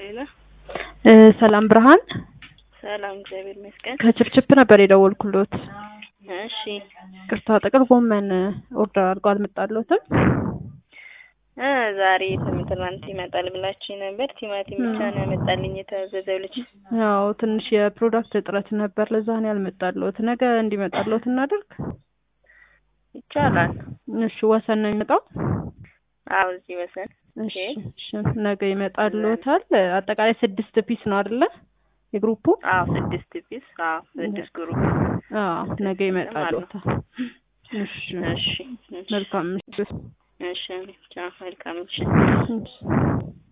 ሌላ እ ሰላም ብርሃን ሰላም፣ እግዚአብሔር ይመስገን። ከችፕችፕ ነበር የደወልኩሎት። እሺ ቅርታ ጥቅል ጎመን ኦርደር አድርጎ አልመጣሎትም። እ ዛሬ ትናንት ይመጣል ብላችሁ ነበር። ቲማቲም ብቻ ነው ያመጣልኝ የታዘዘው ልጅ። ያው ትንሽ የፕሮዳክት እጥረት ነበር፣ ለዛ ነው ያልመጣሎት። ነገ እንዲመጣሎት እናደርግ ይቻላል። እሺ ወሰን ነው የሚመጣው። አዎ እዚህ ወሰን። እሺ እሺ ነገ ይመጣሎታል። አጠቃላይ ስድስት ፒስ ነው አይደለ? የግሩፑ አዎ ስድስት ፒስ። አዎ ስድስት ግሩፕ። አዎ ነገ ይመጣሎታል። እሺ እሺ መልካም ምሽት። እሺ ቻው፣ መልካም ምሽት። እሺ